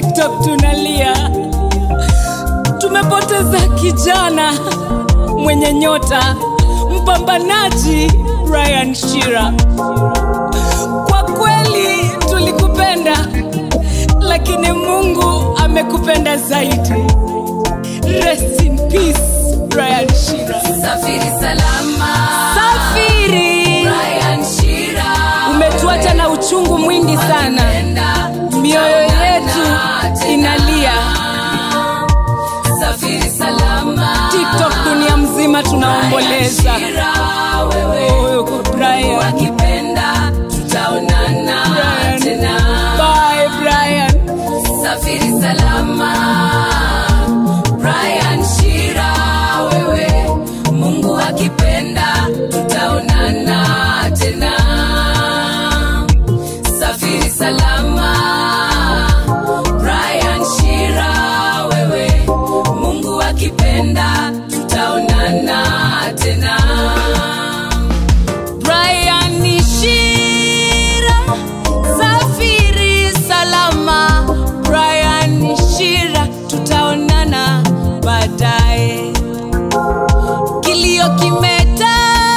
tiktok tunalia tumepoteza kijana mwenye nyota mpambanaji brian shira kwa kweli tulikupenda lakini mungu amekupenda zaidi rest in peace brian shira Safiri salama. safiri Brian Shira. umetuacha na uchungu mwingi sana Penda, mioyo yetu tena. inalia Safiri salama. tiktok dunia mzima tunaomboleza Shira, wewe Oh, Brian. wakipenda tutaonana Brian. tena. Bye, Brian. Safiri salama. Brian Shira, wewe Mungu akipenda tutaonana tena. Safiri salama. Brian Shira, wewe Mungu akipenda tutaonana tena. Brian Shira, safiri salama. Brian Shira, tutaonana baadaye. Kilio kimetanda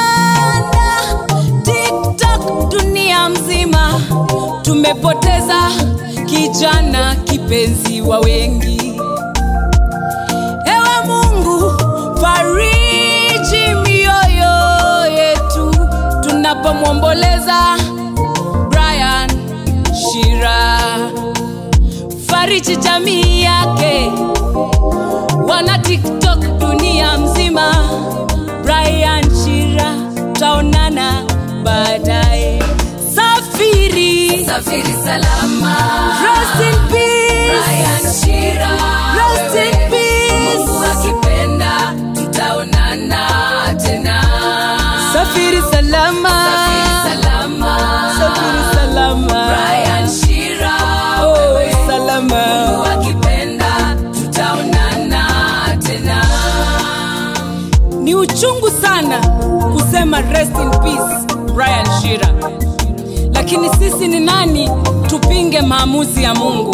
TikTok dunia mzima, tumepoteza kijana kipenzi wa wengi. Ewe Mungu, fariji mioyo yetu tunapomwomboleza Brian Shira, fariji jamii yake, wana TikTok dunia mzima. Brian Shira, taonana baadaye. Safiri, Safiri salama. rest in peace. Brian Shira, Rest in wewe peace. Mungu akipenda tutaonana tena. Safiri salama, Safiri salama. safiri salama. Brian Shira, Oh, wewe salama. Mungu akipenda tutaonana tena. Ni uchungu sana kusema rest in peace Brian Shira, lakini sisi ni nani tupinge maamuzi ya Mungu?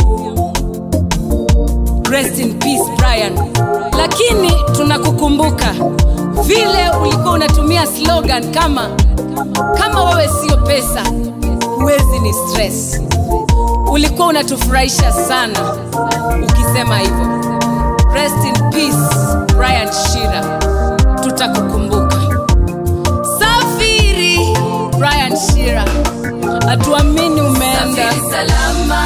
Rest in peace Brian, lakini tunakukumbuka vile ulikuwa unatumia slogan kama kama wewe sio pesa huwezi ni stress. Ulikuwa unatufurahisha sana ukisema hivyo. Rest in peace Brian Shira, tutakukumbuka. Safiri Brian Shira, hatuamini umeenda. Safiri salama.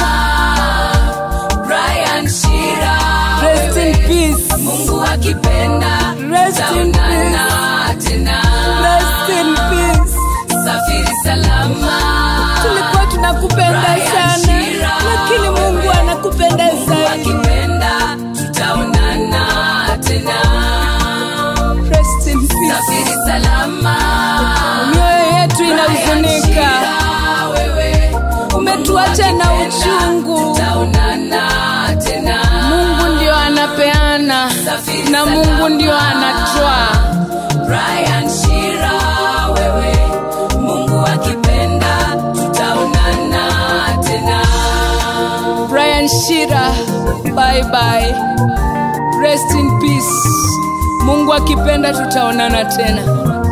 Brian Shira, Rest in wewe peace. Mungu akipenda Rest in tutaonana tena. Rest in peace. Safiri salama. Tulikuwa tunakupenda Brian sana, Shira, lakini Mungu wewe. anakupenda zaidi. akipenda tutaonana tena. Rest in peace. Safiri salama. Mioyo yetu Brian inahuzunika, Shira, wewe umetuacha na uchungu. tutaonana tena. Mungu ndio anapeana Safiri na Mungu ndio anatoa. Brian Shira, wewe Mungu akipenda tutaonana tena. Brian Shira, bye bye. Rest in peace. Mungu akipenda tutaonana tena.